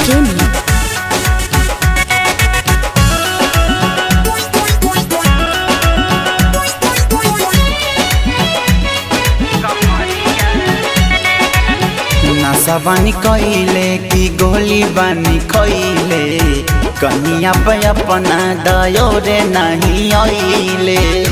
Jamie. नशा बानी कइले कि गोली बानी खइले कनिया पे अपना दयो रे नहीं अइले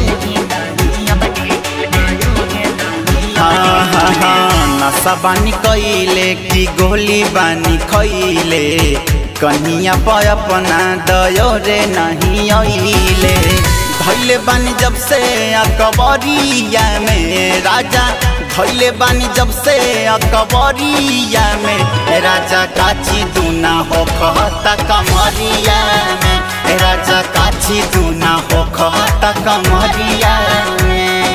हाँ हाँ हाँ नशा बानी कइले कि गोली बानी खइले कनिया पे अपना दयो रे नहीं अइले धैले बानी जब से अकबरिया में राजा धैले बानी जब से अकबरिया में राजा काची दूना हो कहता कमरिया में राजा काची दूना हो कहता कमरिया में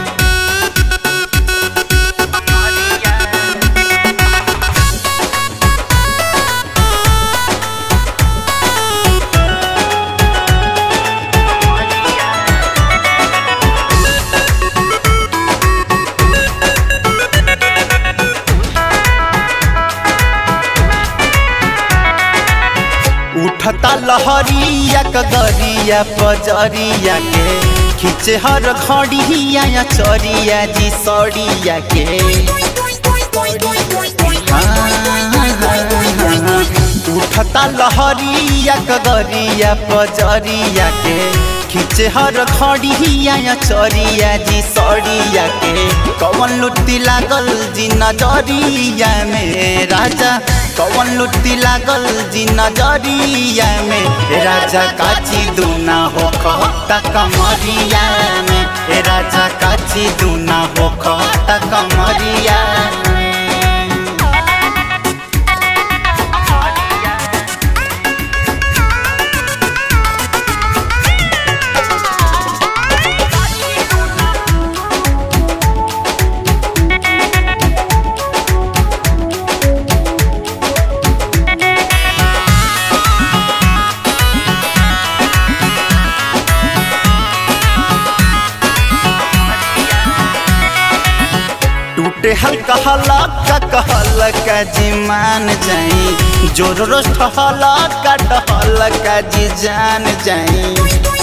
उठता लहरिया कगरिया पजरिया के खींचे हर घड़िया या चरिया जी सड़िया के उठता लहरिया कगरिया पजरिया के खींचे हर घड़िया या चरिया जी सड़िया के कवन लुट्टी लागल जी नजरिया में राजा कवन लुट्टी लागल जी नजरिया में राजा काची दूना हो कहता कमरिया में राजा काची दूना हो कहता कमरिया में टूटे हल्का हल्का कहलका जी मान जाई जोर रोस्ट हल्का टहलका जी जान जाई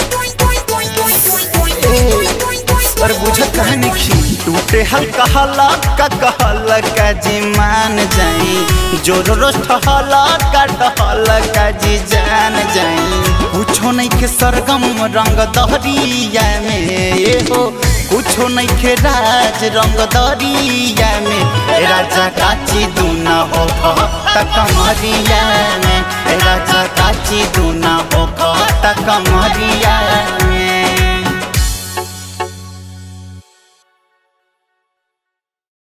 पर बुझत कहानी खी टूटे हल्का हल्का कहलका जी मान जाई जोर रोस्ट हल्का टहलका जी जान जाई कुछो नहीं के सरगम रंग दहरिया में ये हो कुछो नहीं के राज रंग दरिया में राजा काची दूना हो तक कमरिया में राजा काची दूना हो तक कमरिया